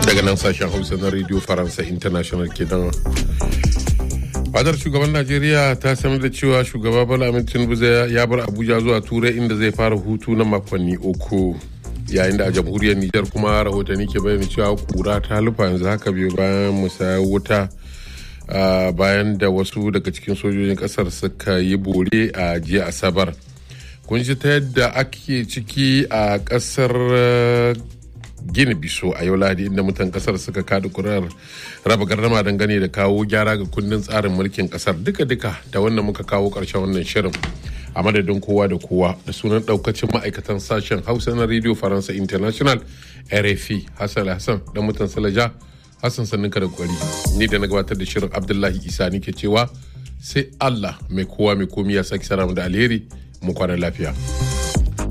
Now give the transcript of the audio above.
daga nan sashen hausa na radio faransa international ke dan fadar shugaban najeriya ta sanar da cewa shugaba bala amin tinubu ya bar abuja zuwa turai inda zai fara hutu na makonni uku yayin da a jamhuriyar nijar kuma rahotanni ke bayyana cewa kura ta lufa yanzu haka biyu bayan musayar wuta bayan da wasu daga cikin sojojin kasar suka yi bore a jiya asabar kun ji ta yadda ake ciki a kasar gini biso a yau lahadi inda mutan kasar suka kada kurar raba gardama dangane da kawo gyara ga kundin tsarin mulkin kasar duka-duka da wannan muka kawo karshen wannan shirin a madadin kowa da kowa da sunan daukacin ma'aikatan sashen hausa na radio faransa international rfi hassan hassan dan mutan salaja hassan sanninka da kwari ni da na gabatar da shirin abdullahi isa ke cewa sai allah mai kowa mai komi ya sake sana da alheri mu kwana lafiya.